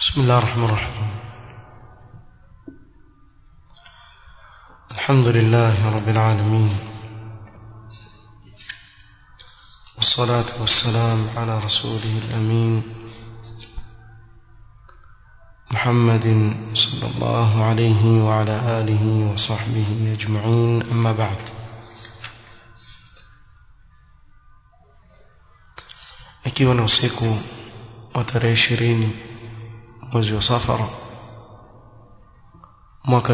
بسم الله الرحمن الرحيم الحمد لله رب العالمين والصلاة والسلام على رسوله الأمين محمد صلى الله عليه وعلى آله وصحبه أجمعين أما بعد ikiwa na usiku wa tarehe ishirini mwezi wa safara mwaka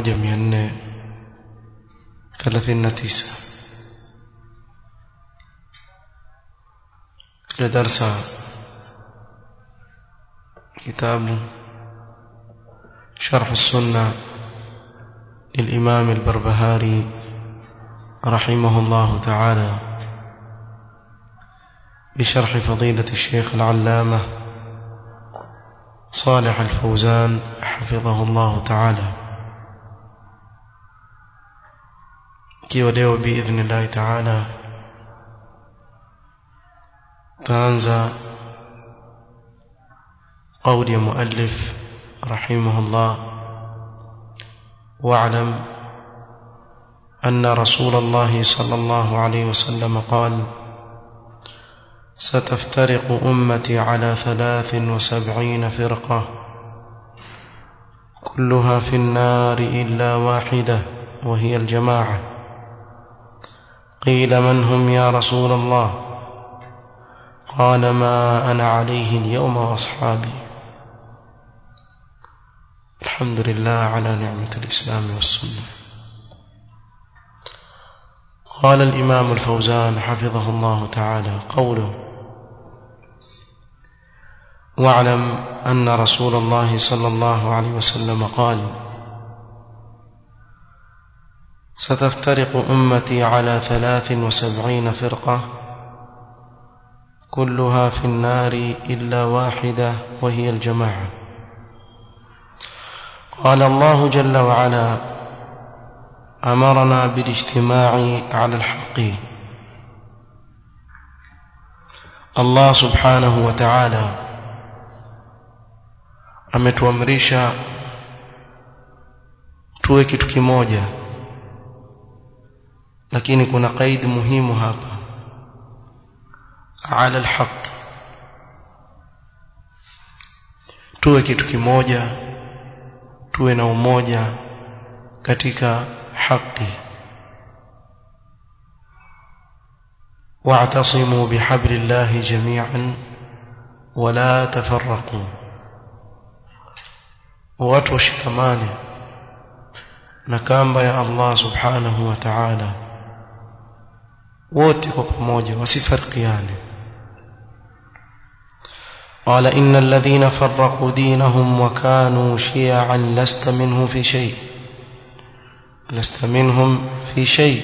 1439 katika darsa kitabu شرح السنة للإمام البربهاري رحمه الله تعالى بشرح فضيلة الشيخ العلامة صالح الفوزان حفظه الله تعالى kiwa leo باذن الله تعالى تانزا قول مؤلف رحمه الله واعلم أن رسول الله صلى الله عليه وسلم قال ستفترق أمتي على ثلاث وسبعين فرقة كلها في النار إلا واحدة وهي الجماعة قيل من هم يا رسول الله قال ما أنا عليه اليوم وأصحابي الحمد لله على نعمة الإسلام والسنة قال الإمام الفوزان حفظه الله تعالى قوله واعلم أن رسول الله صلى الله عليه وسلم قال ستفترق أمتي على ثلاث وسبعين فرقة كلها في النار إلا واحدة وهي الجماعة قال الله جل وعلا أمرنا بالاجتماع على الحق الله سبحانه وتعالى ametuamrisha tuwe kitu kimoja lakini kuna kaidi muhimu hapa ala alhaq tuwe kitu kimoja tuwe na umoja katika haki واعتصموا بحبل الله جميعا ولا تفرقوا watu washikamane na kamba ya Allah subhanahu wa ta'ala wote kwa pamoja wasifarikiane قال إن الذين فرقوا دينهم وكانوا شيعا لست منهم في شيء لست منهم في شيء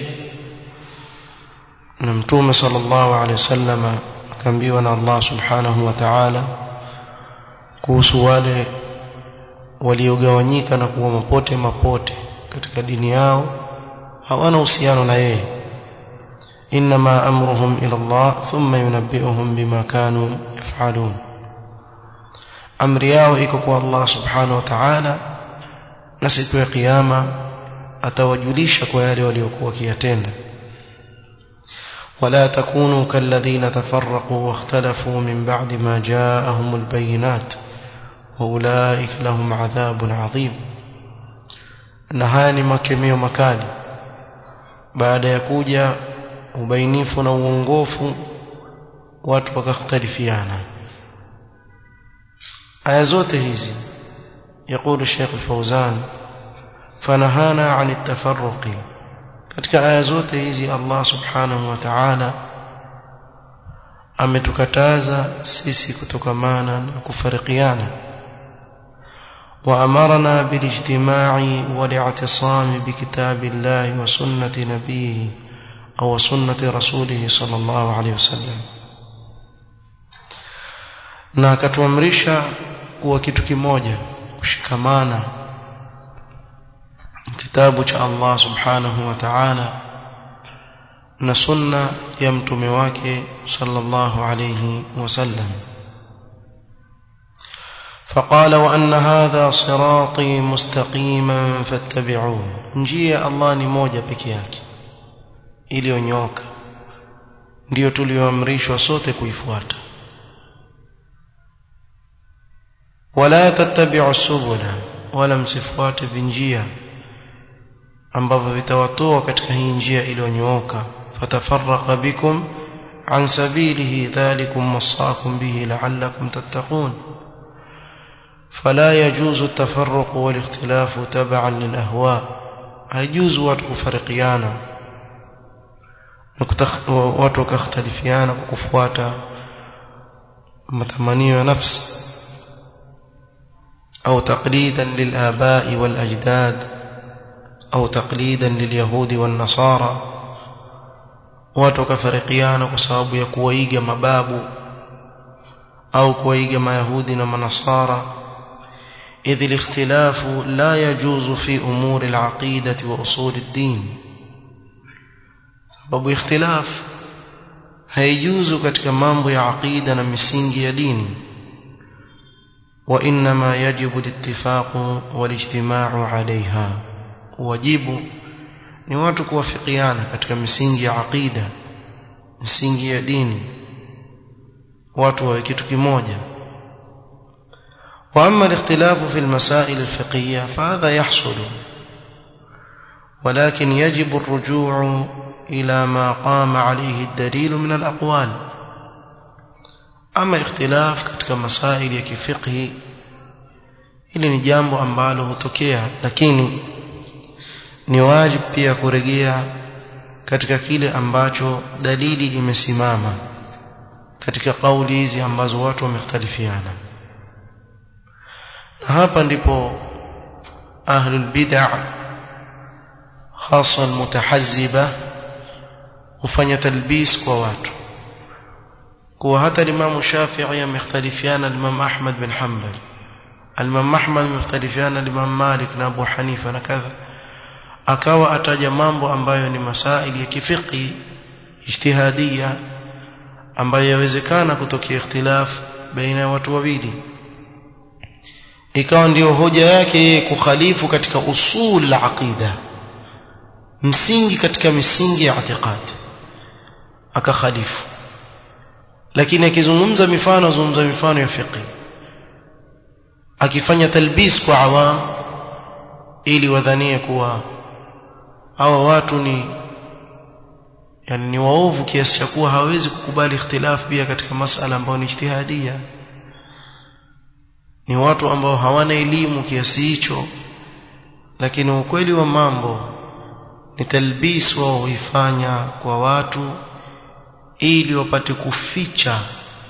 نمتوم صلى الله عليه وسلم كان بيونا الله سبحانه وتعالى kuhusu wale waliogawanyika na kuwa mapote mapote katika dini yao hawana uhusiano na yeye inma amruhum ila Allah thumma yunabbi'uhum bima kanu yaf'alun amri yao iko kwa Allah subhanahu wa ta'ala na siku ya kiyama atawajulisha kwa yale waliokuwa wakiyatenda ولا تكونوا كالذين تفرقوا واختلفوا من بعد ما جاءهم البينات واولئك لهم عذاب عظيم na haya ni makemeo makali baada ya kuja ubainifu na uongofu watu wakakhtalifiana aya zote hizi يقول الشيخ الفوزان فنهانا عن التفرق katika aya zote hizi Allah subhanahu wa ta'ala ametukataza sisi kutokamana na kufarikiana وأمرنا بالاجتماع والاعتصام بكتاب الله وسنة نبيه أو سنة رسوله صلى الله عليه وسلم na akatuamrisha kuwa kitu kimoja kushikamana kitabu cha Allah subhanahu wa ta'ala na sunna ya mtume wake sallallahu alayhi wasallam فقال وأن هذا صراطي مستقيما فاتبعوه njia Allah ni moja peke yake iliyonyoka ndiyo tulioamrishwa sote kuifuata wala tattabi'u subula wala msifuate vinjia ambavyo vitawatoa katika hii njia iliyonyooka fatafarraqa bikum an sabilihi dhalikum wasaakum bihi la'allakum tattaqun فلا يجوز التفرق والاختلاف تبعا للأهواء هيجوز watu kufarikiana watu wakakhtalifiana kwa kufuata matamanio ya nafsi أو تقليدا للآباء والأجداد أو تقليدا لليهود والنصارى watu wakafarikiana kwa sababu ya kuwaiga mababu au kuwaiga mayahudi na manasara إذ الاختلاف لا يجوز في أمور العقيدة وأصول الدين sababu ikhtilaf haijuzu katika mambo ya aqida na misingi ya dini وإنما يجب الاتفاق والاجتماع عليها wajibu ni watu kuwafikiana katika misingi ya aqida misingi ya dini watu wawe kitu kimoja واما الاختلاف في المسائل الفقهيه فهذا يحصل ولكن يجب الرجوع الى ما قام عليه الدليل من الاقوال اما اختلاف katika masaili ya kifiqhi hili ni jambo ambalo hutokea lakini ni wajibu pia kurejea katika kile ambacho dalili imesimama katika kauli hizi ambazo watu wamekhtalifiana na hapa ndipo ahlul bid'ah hasa almutahazziba hufanya talbis kwa watu kuwa hata Imam Shafi'i amekhtalifiana Imam Ahmad bin Hanbal Imam Ahmad amekhtalifiana Imam Malik na Abu Hanifa na kadha akawa ataja mambo ambayo ni masaili ya kifiqhi ijtihadia ambayo yawezekana kutokea ikhtilaf baina ya watu wawili ikawa ndiyo hoja yake kukhalifu katika usul la aqida msingi katika misingi ya i'tiqad akakhalifu lakini akizungumza mifano azungumza mifano ya fiqh akifanya talbis kwa awam ili wadhanie kuwa hawa watu ni yani ni waovu kiasi cha kuwa hawezi kukubali ikhtilaf pia katika masala ambayo ni ijtihadia ni watu ambao hawana elimu kiasi hicho lakini ukweli wa mambo ni talbis wao huifanya kwa watu ili wapate kuficha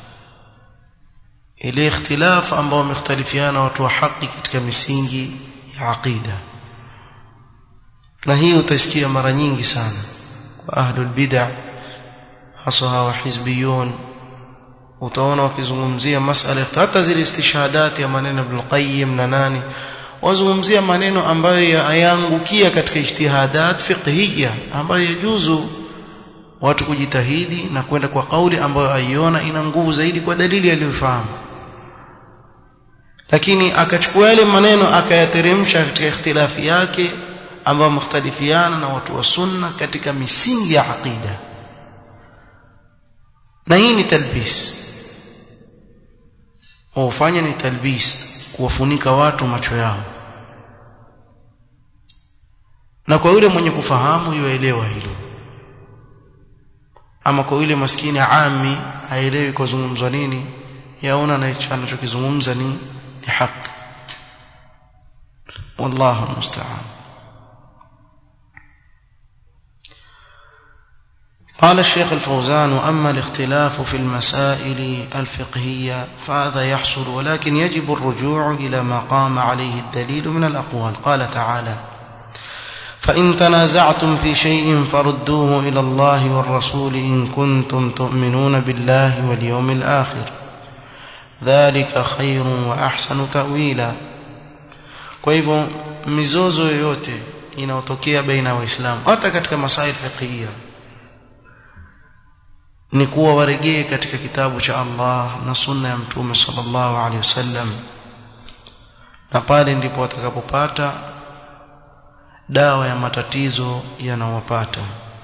ile ikhtilaf ambao wamekhtalifiana watu wa haki katika misingi ya aqida na hii utasikia mara nyingi sana kwa ahlul bid'ah hasa hawa hizbiyun utaona wakizungumzia masala hata zile istishhadati ya maneno Ibn Qayyim na nani wazungumzia maneno ambayo yaangukia katika ijtihadat fiqhiyya ambayo yajuzu watu kujitahidi na kwenda kwa kauli ambayo aiona ina nguvu zaidi kwa dalili aliyofahamu lakini akachukua yale maneno akayateremsha katika ikhtilafi yake ambayo mukhtalifiana na watu wa sunna katika misingi ya aqida na hii ni talbis ufanya ni talbis kuwafunika watu macho yao na kwa yule mwenye kufahamu yuelewa hilo ama kwa yule maskini ami haelewi kwa zungumzwa nini yaona anachokizungumza ni ni haki wallahu musta'an قال الشيخ الفوزان وأما الاختلاف في المسائل الفقهية فهذا يحصل ولكن يجب الرجوع إلى ما قام عليه الدليل من الأقوال قال تعالى فإن تنازعتم في شيء فردوه إلى الله والرسول إن كنتم تؤمنون بالله واليوم الآخر ذلك خير وأحسن تأويلا kwa hivyo mizozo yoyote inayotokea baina ya waislamu hata katika masail fiqhiyya ni kuwa warejee katika kitabu cha Allah na sunna ya mtume sallallahu alaihi wasallam na pale ndipo watakapopata dawa ya matatizo yanawapata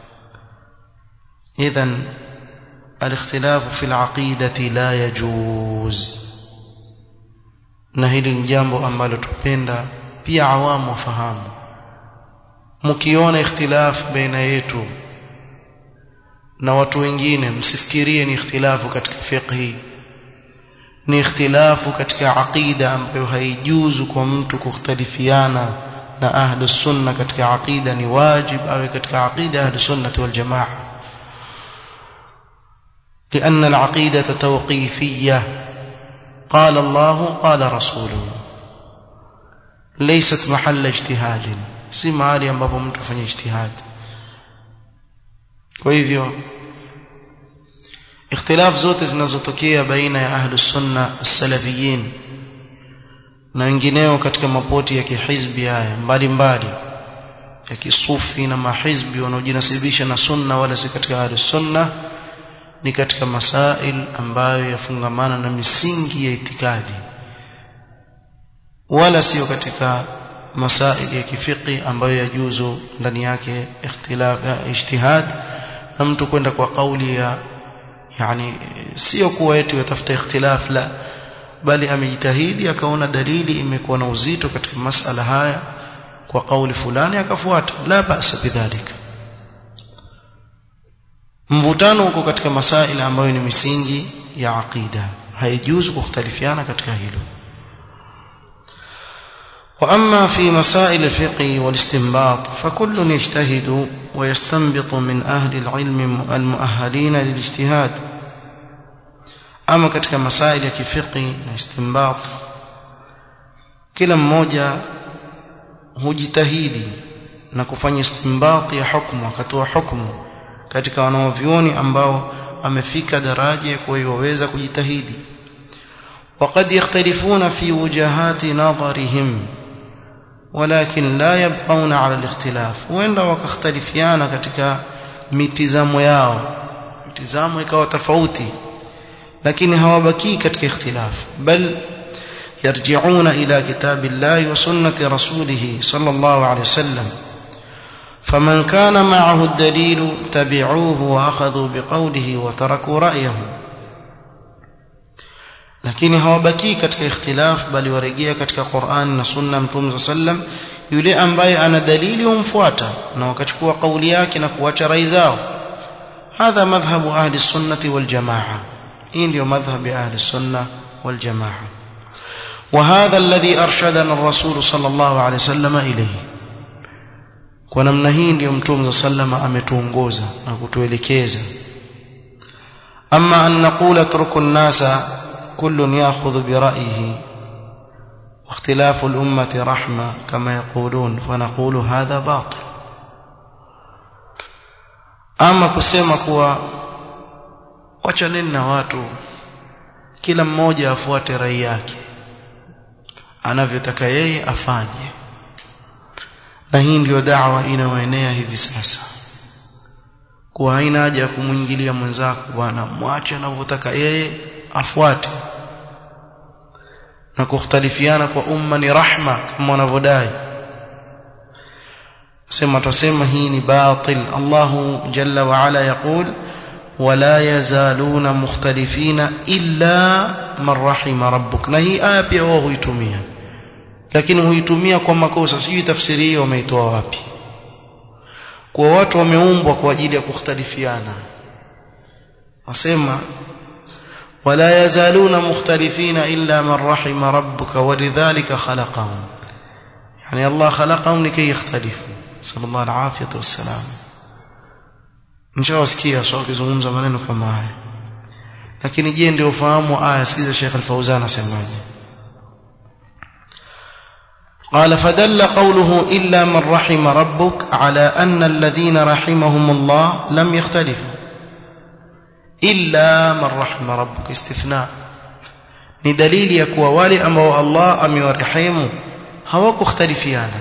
idhan الاختلاف في العقيدة لا يجوز na hili ni jambo ambalo tupenda pia awamu wafahamu mkiona ikhtilaf baina yetu na watu wengine msifikirie ni ikhtilafu katika fiqhi ni ikhtilafu katika aqida ambayo haijuzu kwa mtu kukhtalifiana na ahlu sunna katika aqida ni wajib awe katika aqida ahlu sunna wal jamaa لأن العقيدة توقيفية قال الله قال رسوله ليست محل اجتهاد si mahali ambapo mtu afanye ijtihad kwa hivyo ikhtilaf zote zinazotokea baina ya ahlus sunna as-salafiyin na wengineo katika mapoti ya kihizbi haya mbalimbali ya kisufi na mahizbi wanaojinasibisha na sunna wala si katika ahlus sunna ni katika masail ambayo yafungamana na misingi ya itikadi wala sio katika masail ya kifiki ambayo yajuzu ndani yake ikhtilaf ijtihad na mtu kwenda kwa kauli ya yani sio kuwa eti yatafuta ikhtilaf la bali amejitahidi akaona dalili imekuwa na uzito katika masala haya kwa kauli fulani akafuata la basa bidhalika mvutano uko katika masaila ambayo ni misingi ya aqida haijuzu kukhtalifiana katika hilo واما في مسائل الفقه والاستنباط فكل يجتهد ويستنبط من اهل العلم المؤهلين للاجتهاد اما katika masail ya kifiqi na istinbat kila mmoja hujitahidi na kufanya istinbat ya hukumu akatoa hukumu katika wanaovioni ambao amefika daraja ya kuwa waweza kujitahidi وقد يختلفون في وجهات نظرهم ولكن لا يبقون على الاختلاف وإن وكاختلفيانا katika mitizamo yao mitizamo ikawa tofauti lakini hawabaki katika ikhtilaf bal يرجعون إلى كتاب الله وسنة رسوله صلى الله عليه وسلم فمن كان معه الدليل تبعوه وأخذوا بقوله وتركوا رأيه lakini hawabaki katika ikhtilaf bali warejea katika Qur'an na Sunna Mtume sallam yule ambaye ana dalili humfuata na wakachukua kauli yake na kuacha rai zao hadha madhhabu ahli sunnati wal jamaa hii ndio madhhabi ahli sunna wal jamaa وهذا الذي أرشدنا الرسول صلى الله عليه وسلم إليه kwa namna hii ndio mtume sallama ametuongoza na kutuelekeza amma an naqula turku an-nasa kullun ya'khudhu bi ra'yihi واختلاف الأمة رحمة كما يقولون فنقول هذا باطل أما kusema kuwa wachaneni na watu kila mmoja afuate rai yake anavyotaka yeye afanye na hii ndiyo da'wa inayoenea hivi sasa kuwa haina haja ya kumwingilia mwenzako bwana mwache anavyotaka yeye afuate na kukhtalifiana kwa umma ni rahma kama wanavyodai sema tutasema hii ni batil Allahu jalla wa ala yaqul ولا يزالون مختلفين إلا من رحم ربك na hii aya pia wao huitumia lakini huitumia kwa makosa sijui tafsiri hiyo wameitoa wapi kwa watu wameumbwa kwa ajili ya kukhtalifiana wasema ولا يزالون مختلفين إلا من رحم ربك ولذلك خلقهم يعني الله خلقهم لكي يختلفوا صلى الله العافية والسلام nishawasikia so akizungumza maneno kama haya lakini je ndio ufahamu aya sikiza Sheikh Al-Fauzan asemaje قال فدل قوله إلا من رحم ربك على أن الذين رحمهم الله لم يختلفوا إلا من رحم ربك استثناء ni dalili ya kuwa wale ambao Allah amewarehemu hawakukhtalifiana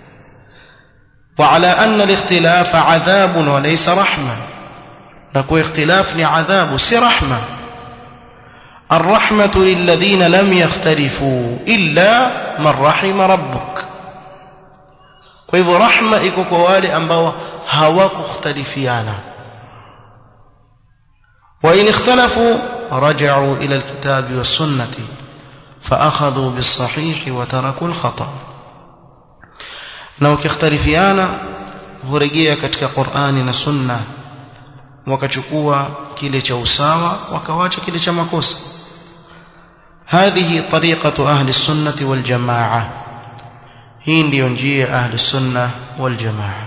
وعلى أن الاختلاف عذاب وليس رحمة نكو اختلاف عذاب سي رحمة الرحمة للذين لم يختلفوا إلا من رحم ربك kwa hivyo rahma iko kwa wale ambao hawakukhtalifiana wa in ikhtalafu raja'u ila alkitabi was sunnati فأخذوا بالصحيح وتركوا الخطأ na ukikhtalifiana hurejea katika Qur'ani na Sunna wakachukua kile cha usawa wakawacha kile cha makosa هذه طريقة أهل السنة والجماعة hii ndiyo njia ahli sunna wal jamaa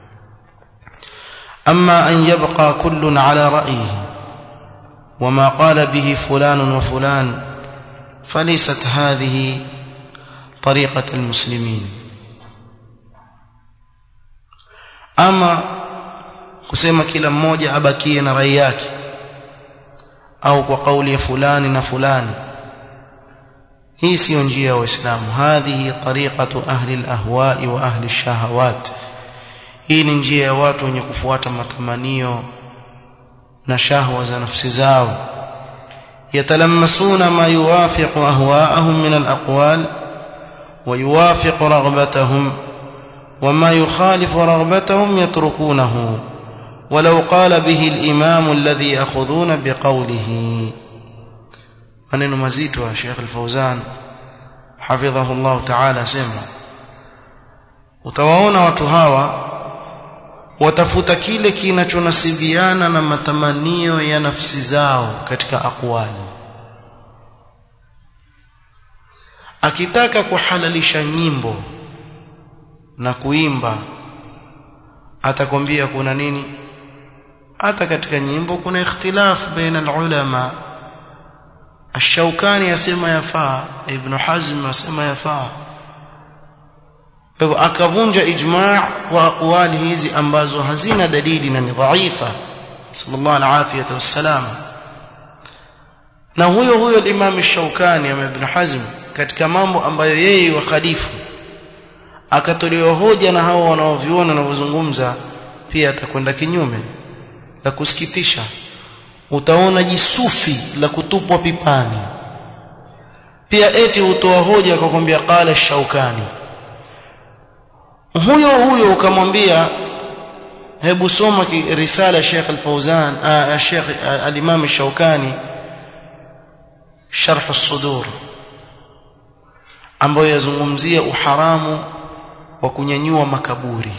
amma an yabqa kullun ala ra'yihi wama qala bihi fulan wa fulan falaysat hadhihi tariqat almuslimin ama kusema kila mmoja abakie na rai yake au kwa kauli ya fulani na fulani hii siyo njia ya waislamu hadhihi tariqatu ahli alahwa'i wa ahli shahawat hii ni njia ya watu wenye kufuata matamanio na shahwa za nafsi zao yatalammasuna ma yuwafiqu ahwa'ahum min alaqwal wa yuwafiqu raghbatahum وما يخالف رغبتهم يتركونه ولو قال به الإمام الذي يأخذون بقوله maneno mazito ya Sheikh Al-Fauzan hafidhahu Allah Ta'ala sema utawaona watu hawa watafuta kile kinachonasibiana na matamanio ya nafsi zao katika akwali akitaka kuhalalisha nyimbo na kuimba atakwambia kuna nini hata katika nyimbo kuna ikhtilaf baina ulama الشوكاني يسمى يفا ابن حزم يسمى يفا hivyo akavunja ijma' kwa aqwali hizi ambazo hazina dalili na ni dhaifa sallallahu alafiyata wassalam na huyo huyo Imam Shaukani ama Ibn Hazm katika mambo ambayo yeye wakhalifu akatolewa hoja na hao wanaoviona na kuzungumza pia atakwenda kinyume la kusikitisha utaona jisufi la kutupwa pipani pia eti hutoa hoja akakwambia qala shaukani huyo huyo ukamwambia hebu soma risala Sheikh Al-Fauzan Sheikh Al-Imam Shaukani Sharh As-Sudur ambayo yazungumzia uharamu wa kunyanyua makaburi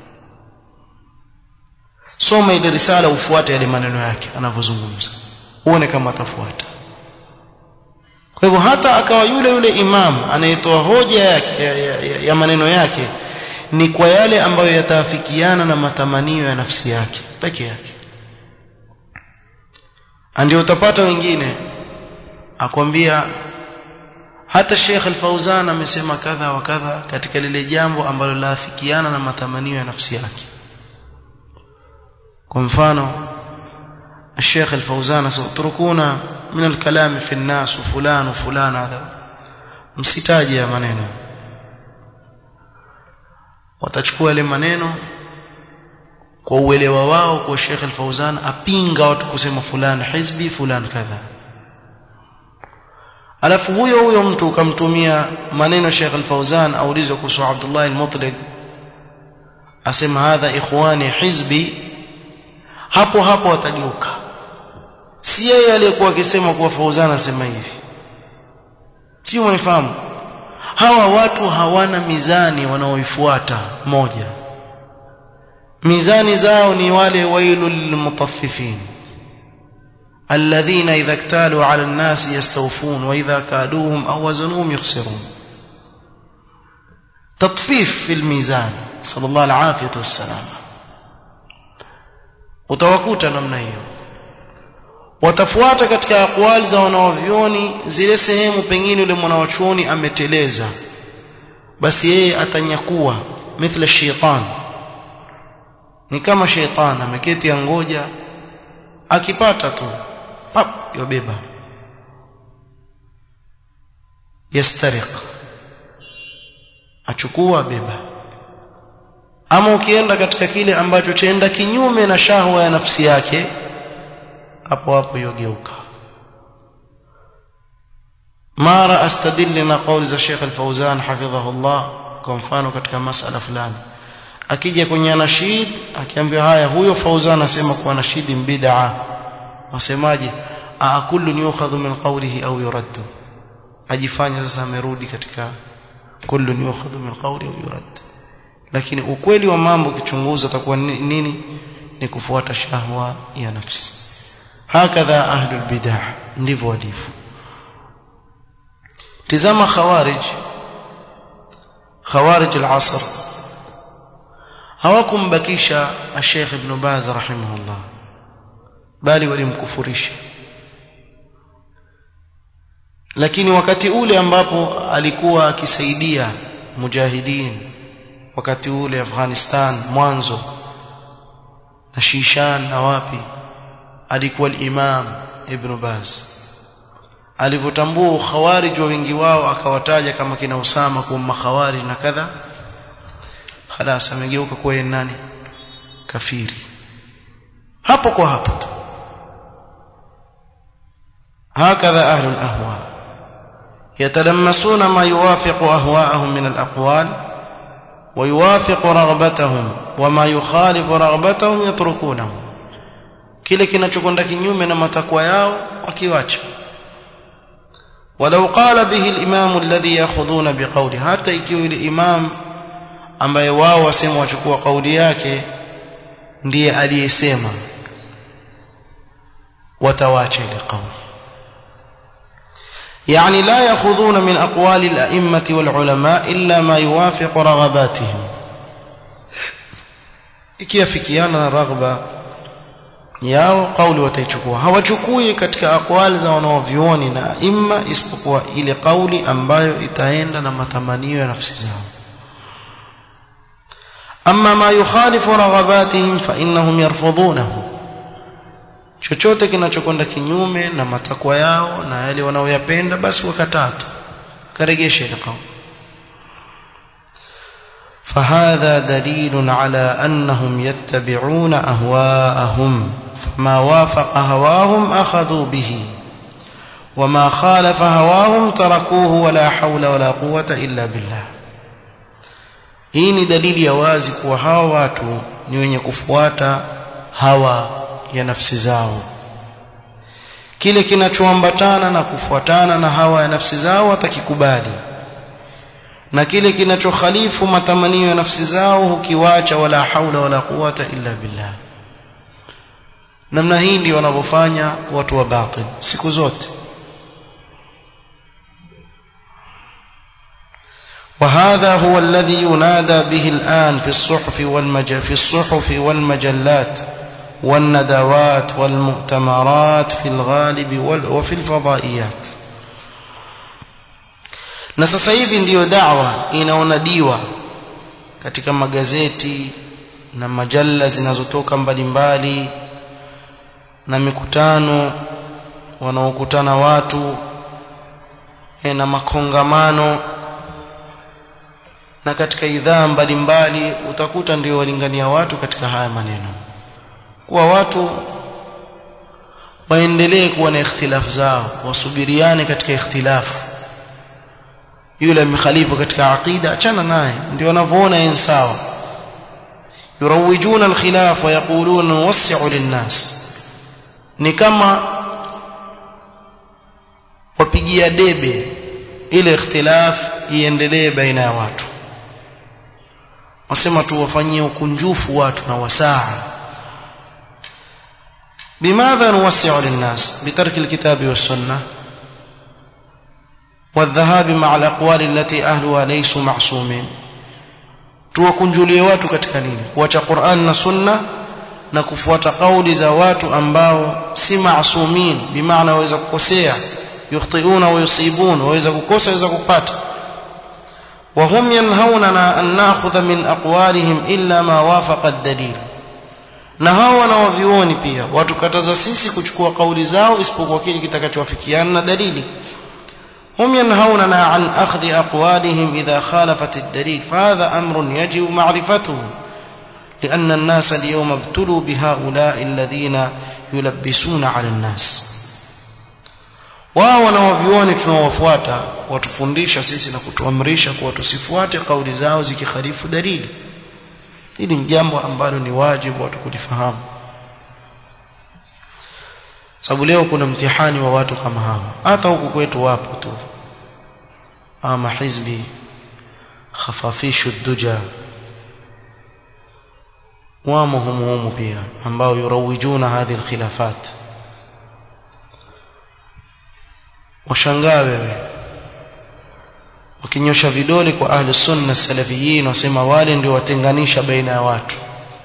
soma ile risala ufuate yale maneno yake anavyozungumza uone kama atafuata kwa hivyo hata akawa yule yule imam anayetoa hoja yake ya, ya, ya, ya maneno yake ni kwa yale ambayo yataafikiana na matamanio ya nafsi yake peke yake ndio utapata wengine akwambia hata Sheikh Al-Fauzan amesema kadha wa kadha katika lile jambo ambalo laafikiana na matamanio ya nafsi yake kwa mfano الشيخ الفوزان سأتركونا من الكلام في الناس وفلان وفلان هذا msitaje ya maneno watachukua yale maneno kwa uelewa wao kwa Sheikh Al-Fauzan apinga watu kusema fulani hizbi fulani kadha alafu huyo huyo mtu ukamtumia maneno Sheikh Al-Fauzan aulizwe kuhusu Abdullah Al-Mutlaq asema hadha ikhwani hizbi hapo hapo watageuka si yeye aliyekuwa akisema kuwa Fauzan asema hivi sio mnifahamu hawa watu hawana mizani wanaoifuata moja mizani zao ni wale wailul lilmutaffifin alladhina idha iktalu ala an-nas yastawfun wa idha kaduhum aw wazanuhum yukhsirun tatfif fil mizan sallallahu alayhi wasallam utawakuta namna hiyo watafuata katika akwali za wanawavyoni zile sehemu pengine yule mwanawachuoni ameteleza basi yeye atanyakua mithla shaitan ni kama shaitan ameketi angoja akipata tu pap yobeba yastariq achukua beba ama ukienda katika kile ambacho chaenda kinyume na shahwa ya nafsi yake hapo hapo yogeuka mara astadili na kauli za Sheikh Al-Fauzan hafidhahullah kwa mfano katika masala fulani akija kwenye anashid akiambiwa haya huyo Fauzan anasema kuwa anashidi bid'a wasemaje a kullu yukhadhu min qawlihi au yuraddu ajifanya sasa amerudi katika kullu yukhadhu min qawli au yurad lakini ukweli wa mambo kichunguza utakuwa nini ni kufuata shahwa ya nafsi hakadha ahlul bid'ah ndivyo walivyo tizama khawarij khawarij al-asr hawakumbakisha Sheikh Ibn Baz rahimahullah bali walimkufurisha lakini wakati ule ambapo alikuwa akisaidia mujahidin wakati ule Afghanistan mwanzo na Shishan na wapi alikuwa al-Imam Ibn Baz alivyotambua khawarij wa wengi wao akawataja kama kina Usama kuwa makhawarij na kadha خلاص amegeuka kuwa nani kafiri hapo kwa hapo tu هكذا أهل الأهواء يتلمسون ما يوافق أهواءهم من الأقوال ويوافق رغبتهم وما يخالف رغبتهم يتركونه kile kinachokwenda kinyume na matakwa yao wakiwacha ولو قال به الإمام الذي يأخذون بقوله حتى ikiwa ile imam ambaye wao wasema wachukua kauli yake ndiye aliyesema watawacha ile kauli يعني لا يأخذون من أقوال الأئمة والعلماء إلا ما يوافق رغباتهم ikiafikiana na raghba yao kauli wataichukua hawachukui katika aqwali za wanaovioni na imma isipokuwa ile kauli ambayo itaenda na matamanio ya nafsi zao amma ma yukhalifu raghabatihim fa innahum yarfudhunahu chochote kinachokwenda kinyume na matakwa yao na yale wanaoyapenda basi wakatatu karegeshe ile kauli فهذا دليل على أنهم يتبعون أهواءهم فما وافق هواهم أخذوا به وما خالف هواهم تركوه ولا حول ولا قوة إلا بالله hii ni dalili ya wazi kuwa hawa watu ni wenye kufuata hawa ya nafsi zao kile kinachoambatana na kufuatana na hawa ya nafsi zao watakikubali na kile kinachokhalifu matamanio ya nafsi zao hukiwacha wala haula wala quwata illa billah namna hii ndio wanavyofanya watu wa batil siku zote وهذا هو الذي ينادى به الآن في الصحف والمج... في الصحف والمجلات والندوات والمؤتمرات في الغالب وال... وفي الفضائيات na sasa hivi ndiyo dawa inaonadiwa katika magazeti na majalla zinazotoka mbalimbali na mikutano wanaokutana watu na makongamano na katika idhaa mbalimbali utakuta ndio walingania watu katika haya maneno kuwa watu waendelee kuwa na ikhtilafu zao wasubiriane katika ikhtilafu yule amekhalifu katika aqida achana naye ndio wanavyoona yeye sawa yurawwijuna alkhilaf wa yaquluna nuwassi'u linnas ni kama wapigia debe ile ikhtilaf iendelee baina ya watu wasema tu wafanyie ukunjufu watu na wasaa bimadha nuwassi'u linnas bitarki alkitabi was-sunnah والذهاب مع الأقوال التي أهلها ليسوا معصومين tuwakunjulie watu katika nini kuacha Qur'an na Sunna na kufuata kauli za watu ambao si maasumin bimaana waweza kukosea yukhtiuna wa yusibun waweza kukosa waweza kupata وهم ينهوننا أن نأخذ من أقوالهم إلا ما وافق الدليل na hao wanawavioni pia watukataza sisi kuchukua kauli zao isipokuwa kile kitakachowafikiana na dalili هم ينهوننا عن أخذ أقوالهم إذا خالفت الدليل فهذا أمر يجب معرفته لأن الناس اليوم ابتلوا بهؤلاء الذين يلبسون على الناس wao wanaovioni tunaowafuata watufundisha sisi na kutuamrisha kuwa tusifuate kauli zao zikikhalifu dalili hili ni jambo ambalo ni wajibu watu kulifahamu sababu leo kuna mtihani wa watu kama hawa hata huku kwetu wapo tu ama hizbi khafafishu duja wamo humu humu pia ambao yurawijuna hadhi alkhilafat washangaa wewe wakinyosha vidole kwa ahli sunna salafiyin wasema wale ndio watenganisha baina ya watu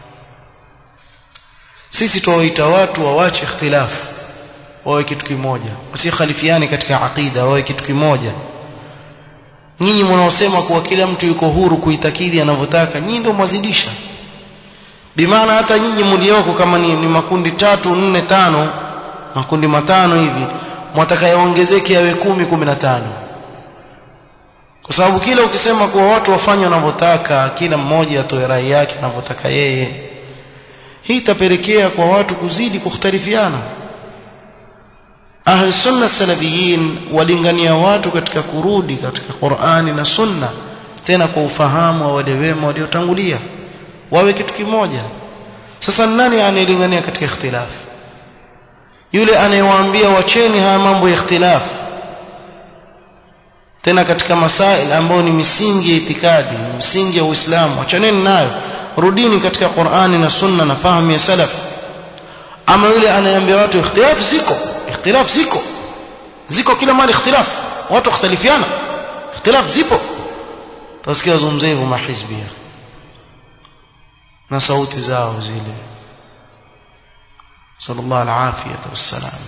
sisi tuwaita watu wawache ikhtilafu wawe kitu kimoja wasikhalifiane katika aqida wawe kitu kimoja nyinyi mnaosema kuwa kila mtu yuko huru kuitakidi anavyotaka nyinyi ndio mwazidisha bimaana hata nyinyi mlioko kama ni, ni makundi tatu nne tano makundi matano hivi mwatakayaongezeke yawe kumi kumi na tano kwa sababu kila ukisema kuwa watu wafanye wanavyotaka kila mmoja atoe rai yake anavyotaka yeye hii itapelekea kwa watu kuzidi kukhtalifiana ahli sunna salafiyin walingania watu katika kurudi katika Qur'ani na sunna tena kwa ufahamu wa wale wema waliotangulia wawe kitu kimoja sasa nani anayelingania katika ikhtilaf yule anayewaambia wacheni haya mambo ya ikhtilaf tena katika masail ambayo ni misingi ya itikadi misingi ya Uislamu achaneni nayo rudini katika Qur'ani na sunna na fahamu ya salaf ama yule anayeambia watu ikhtilaf ziko ikhtilaf ziko ziko kila mara ikhtilaf watu wakhtalifiana ikhtilaf zipo tasikia wazungumzia hivyo mahizbia na sauti zao zile sallallahu alafiyata wassalam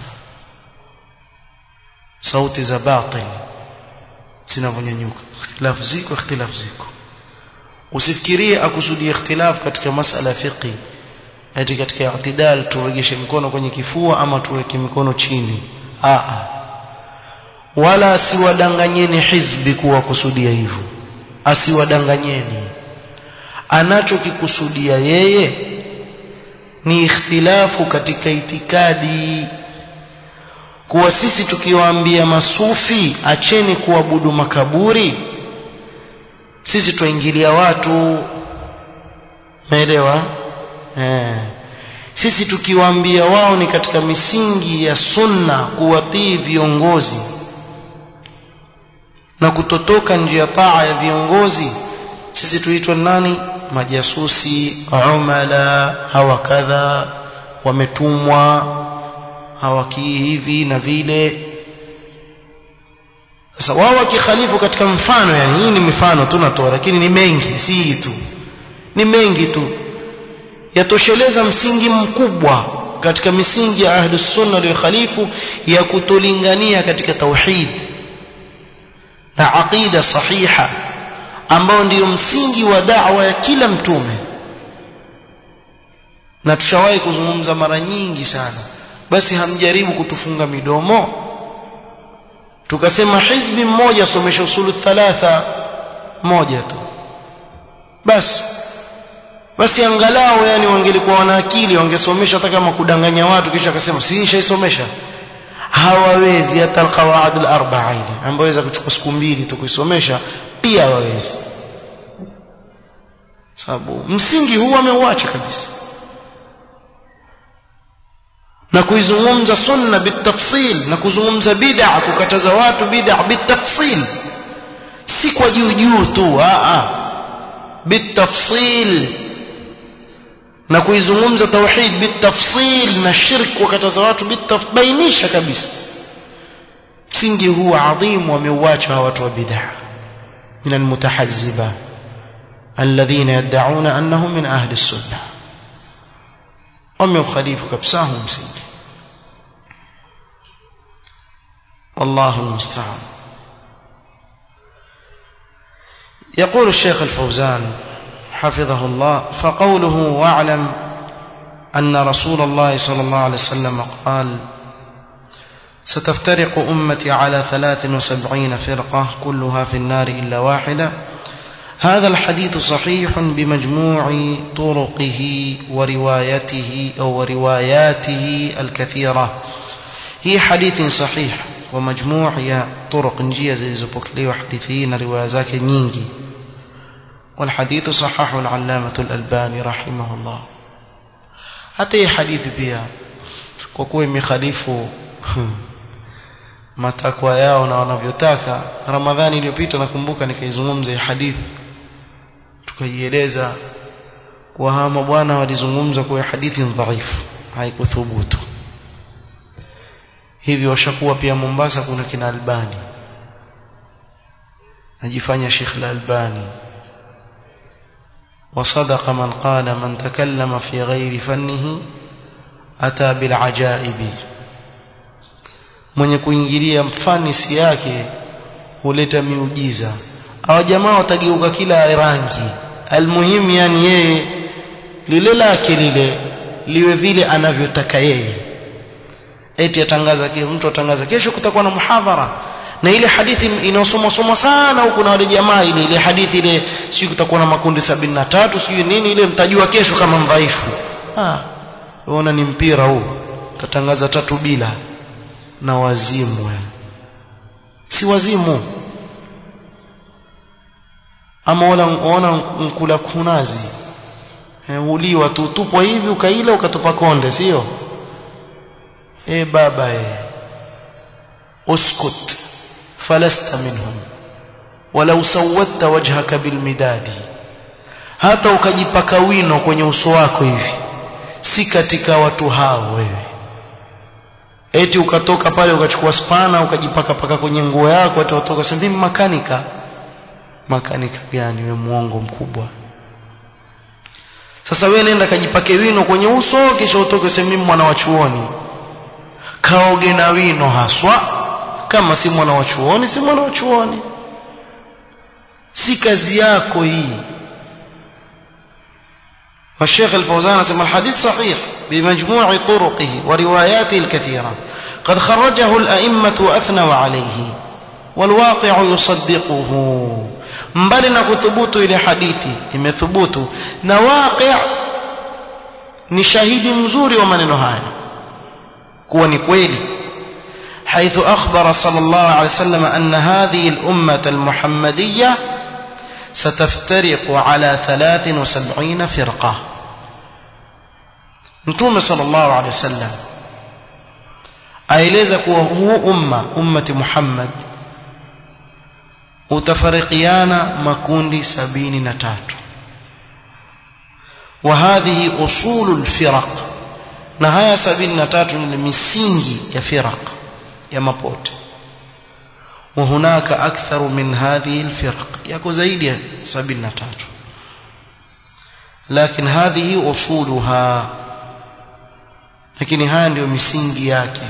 sauti za batil zinavyonyanyuka ikhtilaf ziko ikhtilaf ziko usifikirie akusudia ikhtilaf katika masala ya fiqh ati katika i'tidal turegeshe mkono kwenye kifua ama tuweke mikono chini a wala asiwadanganyeni hizbi kuwa kusudia hivyo asiwadanganyeni anachokikusudia yeye ni ikhtilafu katika itikadi kuwa sisi tukiwaambia masufi acheni kuabudu makaburi sisi tuingilia watu umeelewa eh sisi tukiwaambia wao ni katika misingi ya sunna kuwatii viongozi na kutotoka njia taa ya viongozi sisi tuitwa nani majasusi umala hawa kadha wametumwa hawakii hivi na vile sasa wao wakikhalifu katika mfano yani hii ni mifano tu natoa lakini ni mengi si hii tu ni mengi tu yatosheleza msingi mkubwa katika misingi ya ahlus sunna waliokhalifu ya kutolingania katika tauhid na aqida sahiha ambao ndiyo msingi wa da'wa ya kila mtume na tushawahi kuzungumza mara nyingi sana basi hamjaribu kutufunga midomo tukasema hizbi mmoja somesha usulu thalatha moja tu basi basi angalau yani wangelikuwa wana akili wangesomesha hata kama kudanganya watu kisha akasema si nishaisomesha hawawezi hata alqawaid alarba'a ile ambayo inaweza kuchukua siku mbili tu kuisomesha pia hawawezi sababu msingi huu ameuacha kabisa na kuizungumza sunna bitafsil na kuzungumza bid'a kukataza watu bid'a bitafsil si kwa juu juu tu a a bitafsil na kuizungumza tauhid bitafsil na shirk kukataza watu bitafbainisha kabisa msingi huu adhim wameuacha watu wa bid'a من المتحزبة الذين يدعون أنهم من أهل السنة ومن خليف كبساهم مسلم والله المستعان يقول الشيخ الفوزان حفظه الله فقوله واعلم أن رسول الله صلى الله عليه وسلم قال ستفترق أمتي على ثلاث وسبعين فرقة كلها في النار إلا واحدة هذا الحديث صحيح بمجموع طرقه وروايته أو رواياته الكثيرة هي حديث صحيح kwa majmuu ya turuq njia zilizopokelewa hadithi hii na riwaya zake nyingi والحديث صححه العلامة الألباني رحمه الله hata hii hadithi pia kwa kuwa imekhalifu matakwa yao na wanavyotaka ramadhani iliyopita nakumbuka nikaizungumza hii hadithi tukaieleza kwa hawa mabwana walizungumza kwa hadithi dhaifu haikuthubutu hivi washakuwa pia Mombasa kuna kina Albani najifanya Sheikh Al-Albani وصدق من قال من تكلم في غير فنه أتى بالعجائب mwenye kuingilia mfanisi yake huleta miujiza hawa jamaa watageuka kila rangi almuhimu yani yeye lile lake lile liwe vile anavyotaka yeye eti atangaza mtu atangaza kesho kutakuwa na muhadhara na ile hadithi inayosomwa somwa sana huku na wale jamaa ile ile hadithi ile sio kutakuwa na makundi sabini na tatu sio nini ile mtajua kesho kama mdhaifu ah unaona ni mpira huu tatangaza tatu bila na wazimu si wazimu ama wala unaona mkula kunazi uliwa tu tupwa hivi ukaila ukatupa konde sio eh baba eh uskut falasta minhum walau sawatta wajhaka bilmidadi hata ukajipaka wino kwenye uso wako hivi si katika watu hao wewe eti ukatoka pale ukachukua spana ukajipaka paka kwenye nguo yako hata watoka sema mimi makanika makanika gani wewe muongo mkubwa sasa wewe nenda kajipake wino kwenye uso kisha utoke sema mimi mwana wa chuoni kaoge na wino haswa kama si mwana wa chuoni si mwana wa chuoni si kazi yako hii والشيخ الفوزان اسم الحديث صحيح بمجموع طرقه ورواياته الكثيرة قد خرجه الأئمة وأثنوا عليه والواقع يصدقه mbali na kuthubutu ile hadithi imethubutu na waqi' ni shahidi mzuri wa maneno haya kuwa ni kweli حيث أخبر صلى الله عليه وسلم أن هذه الأمة المحمدية ستفترق على ثلاث وسبعين فرقة نتوم صلى الله عليه وسلم aeleza kuwa huu umma ummati Muhammad utafarikiana makundi sabini na tatu wa hadhihi usulu lfiraq na haya sabini na tatu ni misingi ya firaq ya mapote وهناك أكثر من هذه الفرق يكو زيد سبيل نتاج لكن هذه أصولها لكن هذه مسنجي yake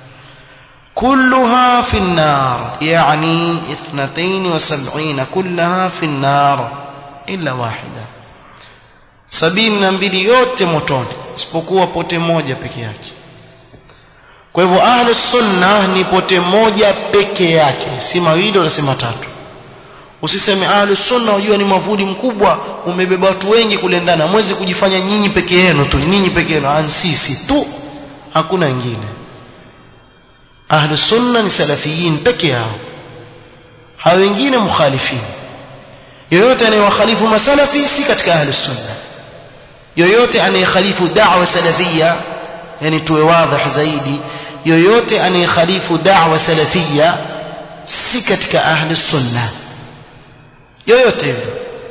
كلها في النار يعني اثنتين وسبعين كلها في النار إلا واحدة sabini na mbili yote motoni isipokuwa pote moja peke yake kwa hivyo ahlu sunna ni pote moja peke yake si mawili wala si matatu usiseme ahlu sunna unajua ni mavuli mkubwa umebeba watu wengi kule ndani hamwezi kujifanya nyinyi peke yenu tu nyinyi peke yenu sisi tu hakuna wengine ahlu sunna ni salafiyin peke yao hao wengine mukhalifin yoyote anayewakhalifu masalafi si katika ahlu sunna yoyote anayekhalifu da'wa salafia yani tuwe wazi zaidi yoyote anayekhalifu da'wa salafia si katika ahli sunna yoyote yule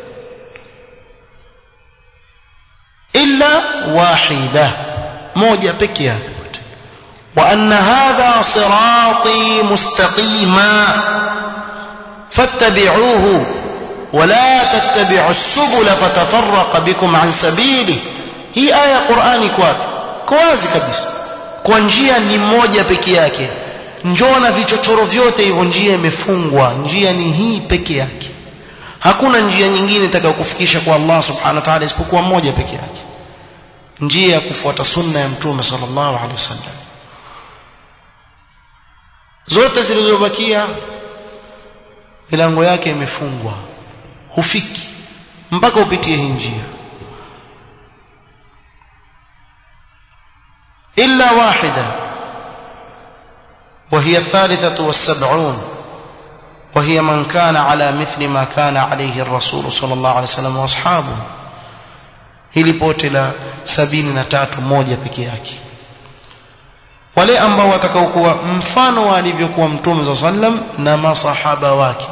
illa wahida moja peke yake wa anna hadha sirati mustaqima fattabi'uhu ولا تتبعوا السبل فتفرق بكم عن سبيله هي آية قرآني كواب كوازي kabisa kwa njia ni moja peke yake njoo na vichochoro vyote hivyo njia imefungwa njia ni hii peke yake hakuna njia nyingine itakayokufikisha kwa Allah subhanahu wa ta'ala isipokuwa moja peke yake njia ya kufuata sunna ya mtume sallallahu alaihi wasallam zote zilizobakia milango yake imefungwa hufiki mpaka upitie hii njia illa wahida وهي الثالثة والسبعون وهي من كان على مثل ما كان عليه الرسول صلى الله عليه وسلم واصحابه hili pote la sabini na tatu moja peke yake wale ambao watakaokuwa mfano wa alivyokuwa mtume saa sallam na masahaba wake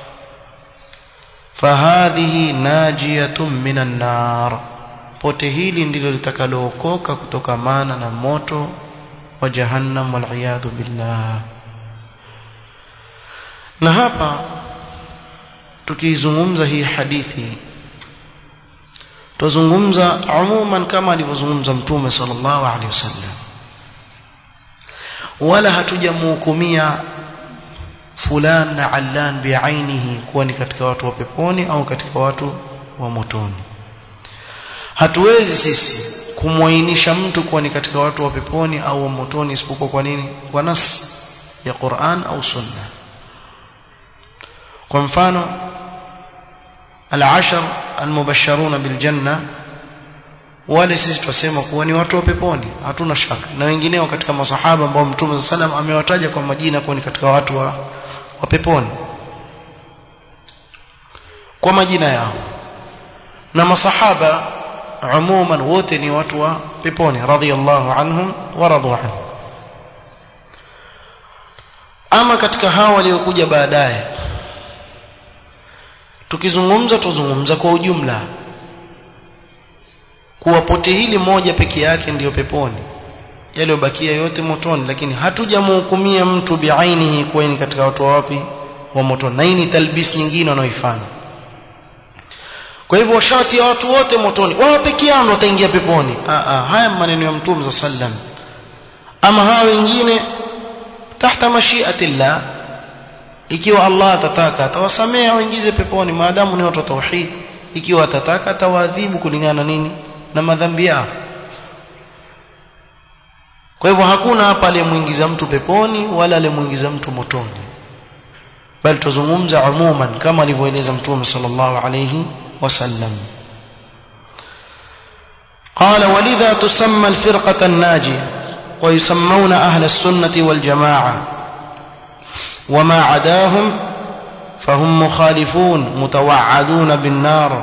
fahadhihi najiyatun minan nar pote hili ndilo litakalookoka kutokamana na moto wa jahannam waliyadhu billah na hapa tukizungumza hii hadithi tuzungumza umuman kama alivyozungumza mtume sallallahu alaihi wasallam wala hatujamhukumia fulan na allan biainihi kuwa ni katika watu wa peponi au katika watu wa motoni hatuwezi sisi kumwainisha mtu kuwa ni katika watu wa peponi au wa motoni isipokuwa kwa nini kwa nas ya Qur'an au sunna kwa mfano al-ashar al-mubashsharuna bil janna wale sisi twasema kuwa ni watu wa peponi hatuna shaka na wengineo katika masahaba ambao mtume sallam amewataja kwa majina kuwa ni katika watu wa, wa peponi kwa majina yao na masahaba umuman wote ni watu wa peponi radhiyallahu anhum wa radu anhu ama katika hao waliokuja baadaye tukizungumza tuzungumza kwa ujumla kuwa pote hili moja peke yake ndiyo peponi yaliyobakia yote motoni lakini hatujamhukumia mtu biainihi kuwa ni katika watu wa wapi wa motoni na hii ni talbis nyingine wanaoifanya kwa hivyo washati ya watu wote motoni wao peke yao ndio wataingia peponi ah ah haya maneno ya mtume za sallam ama hawa wengine tahta mashiatillah ikiwa Allah atataka atawasamea waingize peponi maadamu ni watu wa tauhid ikiwa atataka atawaadhibu kulingana nini na madhambi yao kwa hivyo hakuna hapa aliyemuingiza mtu peponi wala aliyemuingiza mtu motoni bali tuzungumza umuman kama alivyoeleza mtume sallallahu alayhi وسلم قال ولذا تسمى الفرقة الناجية ويسمون أهل السنة والجماعة وما عداهم فهم مخالفون متوعدون بالنار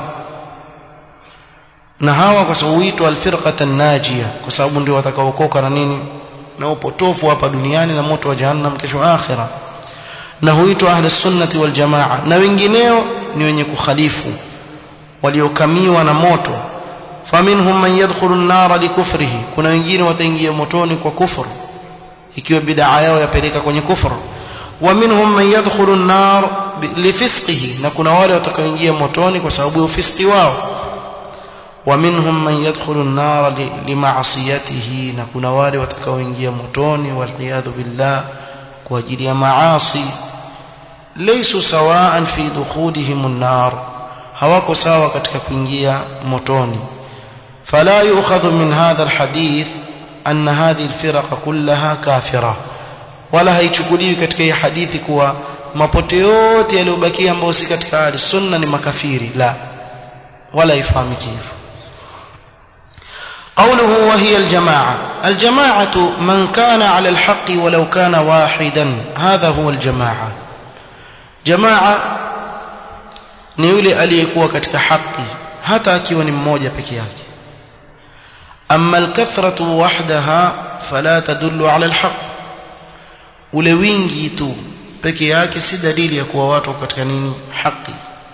na hawa kwa sababu huitwa alfirqata najia kwa sababu ndio watakaokoka na nini na upotofu hapa duniani na moto wa jahannam kesho akhira na huitwa ahli sunnati wal jamaa na wengineo ni wenye kukhalifu waliokamiwa na moto faminhum man yadkhulu an-nar likufrihi kuna wengine wataingia motoni kwa kufuru ikiwa bid'a yao yapeleka kwenye kufuru wa minhum man yadkhulu an-nar lifisqihi na kuna wale watakaoingia motoni kwa sababu ya ufisqi wao wa minhum man yadkhulu an-nar lima'siyatihi na kuna wale watakaoingia motoni waliyadhu billah kwa ajili ya maasi laysu sawa'an fi dukhulihim an-nar hawako sawa katika kuingia motoni fala yu'khadhu min hadha alhadith anna hadhihi alfirqa kullaha kafira wala haichukuliwi katika hii hadithi kuwa mapote yote yaliyobakia ambayo si katika ahli sunna ni makafiri la wala ifahamiki hivyo قوله وهي الجماعة الجماعة من كان على الحق ولو كان واحدا هذا هو الجماعة جماعة ni yule aliyekuwa katika haki hata akiwa ni mmoja peke yake amma alkathratu wahdaha fala tadullu ala alhaq ule wingi tu peke yake si dalili ya kuwa watu katika nini haki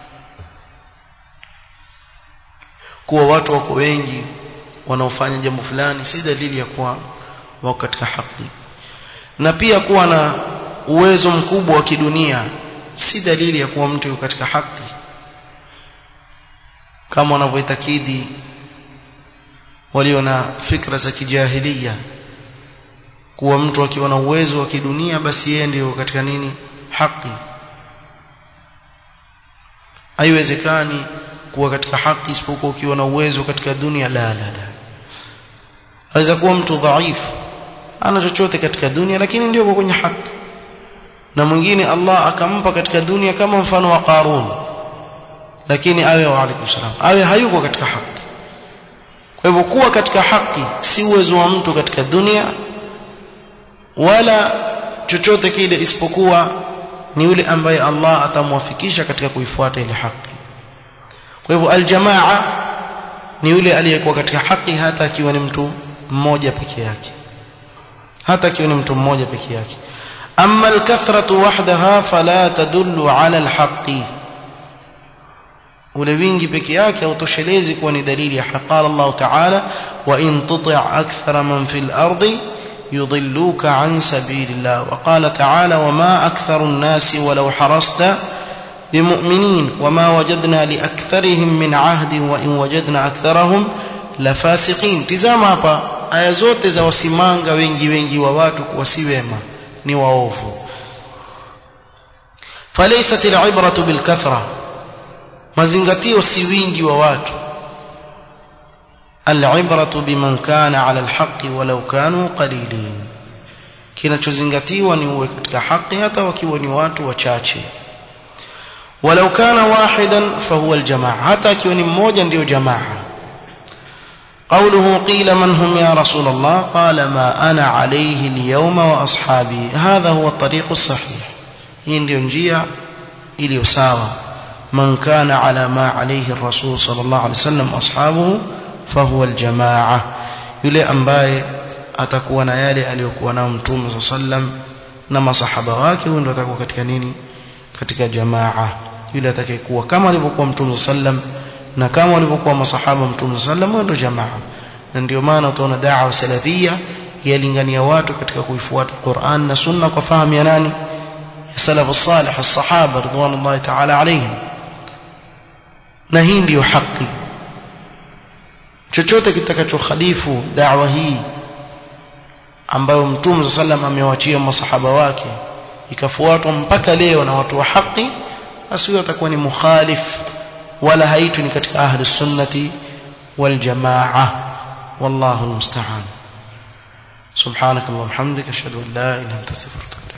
kuwa watu wako wengi wanaofanya jambo fulani si dalili ya kuwa wako katika haki na pia kuwa na uwezo mkubwa wa kidunia si dalili ya kuwa mtu yuko katika haki kama wanavyoitakidi walio na fikra za kijahilia kuwa mtu akiwa na uwezo wa kidunia basi yeye ndio katika nini haki haiwezekani kuwa katika haki isipokuwa ukiwa na uwezo katika dunia la la la aweza kuwa mtu dhaifu ana chochote katika dunia lakini ndio kwenye haki na mwingine Allah akampa katika dunia kama mfano wa Qarun lakini awe wa alaykum salam awe hayuko katika haki kwa hivyo kuwa katika haki si uwezo wa mtu katika dunia wala chochote kile isipokuwa ni yule ambaye Allah atamwafikisha katika kuifuata ile haki kwa hivyo aljamaa ni yule aliyekuwa katika haki hata akiwa ni mtu mmoja peke yake hata akiwa ni mtu mmoja peke yake amma alkathratu wahdaha fala tadullu ala alhaqi ule wingi peke yake hautoshelezi kuwa ni dalili ya haki qala Allah ta'ala wa in tuti' akthara man fil ardi يضلوك عن سبيل الله وقال تعالى وما أكثر الناس ولو حرصت بمؤمنين وما وجدنا لأكثرهم من عهد وإن وجدنا أكثرهم لفاسقين tizama hapa aya zote za wasimanga wengi wengi wa watu kuwa si wema ni waovu falaysat al'ibratu bilkathra mazingatio si wingi wa watu al'ibratu biman kana 'ala alhaqqi walau kanu qalilin kinachozingatiwa ni uwe katika haki hata wakiwa ni watu wachache walau kana wahidan fahuwa aljamaa hata akiwa ni mmoja ndio jamaa قوله قيل من هم يا رسول الله قال ما أنا عليه اليوم وأصحابي هذا هو الطريق الصحيح hii ndio njia iliyo sawa man kana ala ma alayhi ar-rasul sallallahu alayhi wasallam ashabuhu fahuwa aljamaa yule ambaye atakuwa na yale aliyokuwa nao mtume sallam na masahaba wake huyo ndio atakuwa katika nini katika jamaa yule atakayekuwa kama alivyokuwa mtume sallam na kama walivyokuwa masahaba mtume sallam huyo ndio jamaa na ndio maana utaona da'wa salafia yalingania watu katika kuifuata Qur'an na sunna kwa fahamu ya nani ya salafu salih as-sahaba ridwanullahi ta'ala alayhim na hii ndiyo haki chochote kitakachokhalifu da'wa hii ambayo mtume sallam amewachia masahaba wake ikafuatwa mpaka leo na watu wa haki basi huyo atakuwa ni mukhalif wala haitu ni katika ahli sunnati wal jamaa wallahu almusta'an subhanak allahumma hamdika ashhadu an la ilaha illa anta astaghfiruka